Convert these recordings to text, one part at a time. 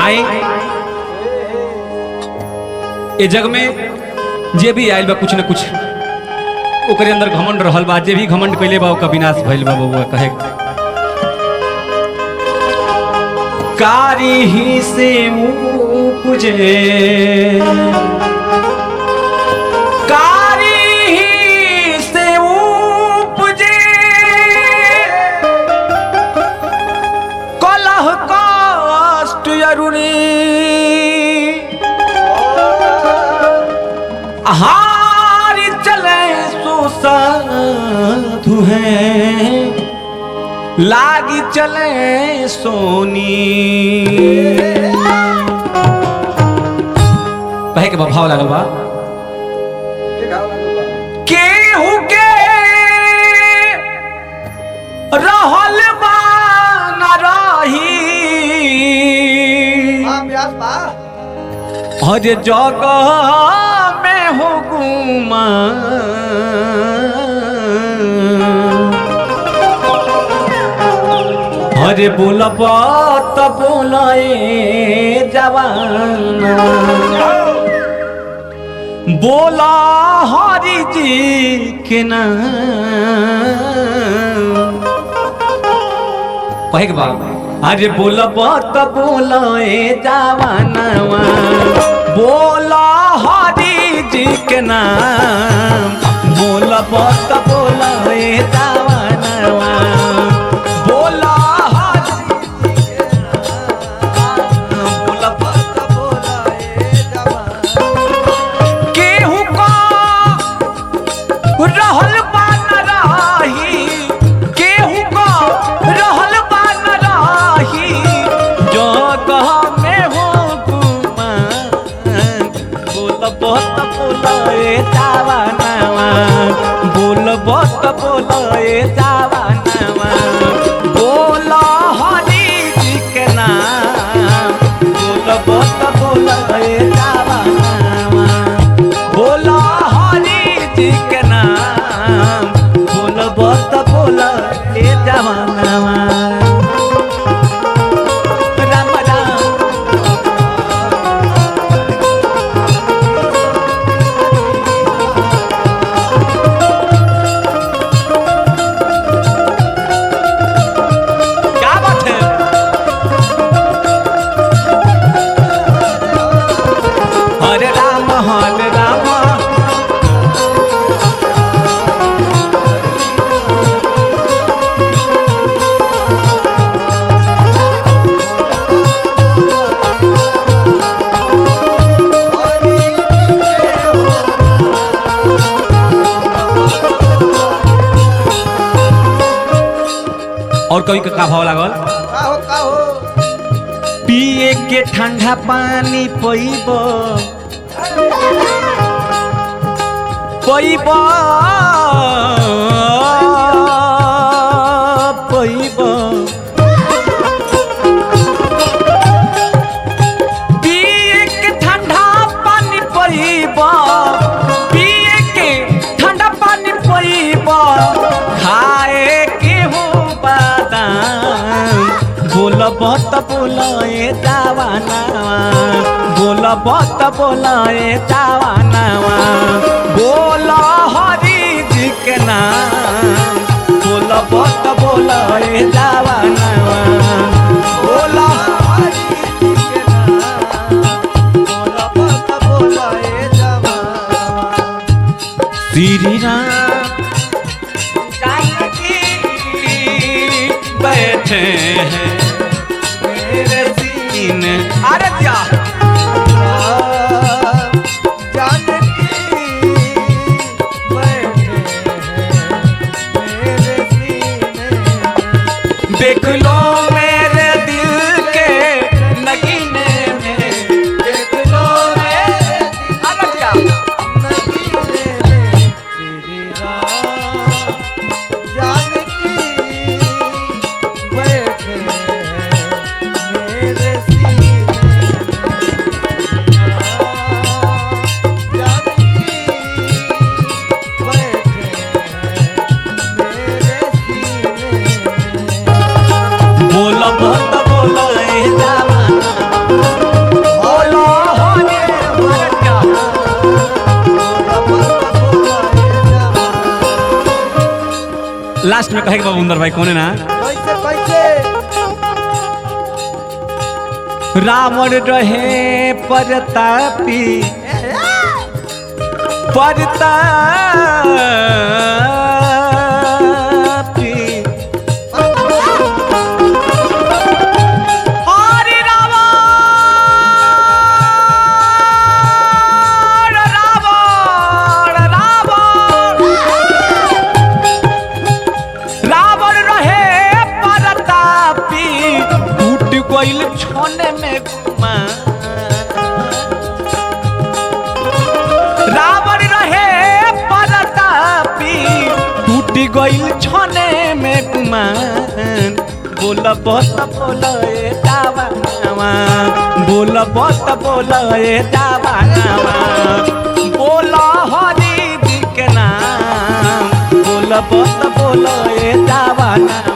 आए ए जग में जे भी आयल बा कुछ न कुछ ओकरे अंदर घमंड रहल बा जे भी घमंड कैले बा ओकर विनाश भइल बा बउआ कहे कारी ही से उपजे कारी ही से उपजे कलह कष्ट अरुणी हार चले सो साधु हैं लागी चले सोनी कहे के भाव लागल बा केहू के रहल बा न रही हर जगह में हो गुमा हरे बोलब त बोलाए जवाना बोला हरि जी के नाम कहे के बा अरे बोलब त बोलाए जवानवा बोला हरि जी के नाम बोलब त बोलाए जवानवा बोला हरि बोलब त बोलाए केहू का रहल बा न राही केहू का रहल बा न राही जगह में हो गुमान बोल बहुत बोलाए जावा नवा बोल बहुत बोलाए जावा नवा बोल हरि जी के नाम बोल बहुत बोलाए जावा नवा बोला हरि जी के नाम बोल बहुत बोला ए जवानवा राम राम क्या बात है हरे राम हरे राम और कभी का भाव लागल पिए के ठंडा पानी पीब पीब पीब पिए के ठंडा पानी पीब पिए के ठंडा पानी पीब खाए के हो बादाम बोलब त बोलाए जावानावा बोलब त बोलाए जावानावा बोल हरि जी के नाम बोलब त बोलाए जावानावा बोल हरि जी के नाम बोलब त बोलाए जावानावा श्री राम जानकी बैठे हैं मेरे सीने अरे क्या देख लो मेरे दिल के नगीने में देख लो मेरे अरे क्या बोलब कहे के बाबू भाई कोने ना कैसे कैसे रावण रहे परतापी परतापी हरि रावण रावण रावण रावण रहे परतापी टूट गइल छोने में गुमा रावण रहे परतापी टूट गइल छोने में गुमान बोल बत बोल ए दावा बोल बत बोल ए दावा बोल हरि जी के नाम बोल बत बोल ए दावा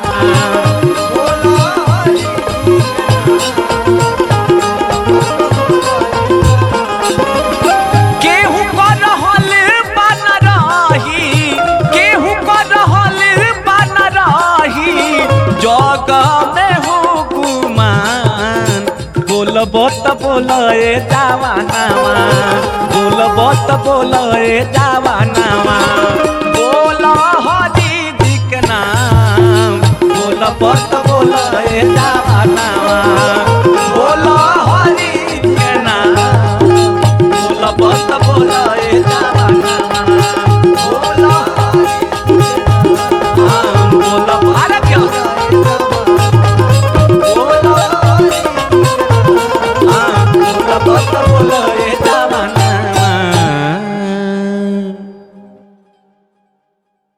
केहू कर रहल बन रही केहू कर रहल बन रही जग में हो गुमान बोल बत बोल ए जावा नामा बोल बत बोल ए जावा नामा बोल हरी जी के नाम बोल बत बोल ए जावा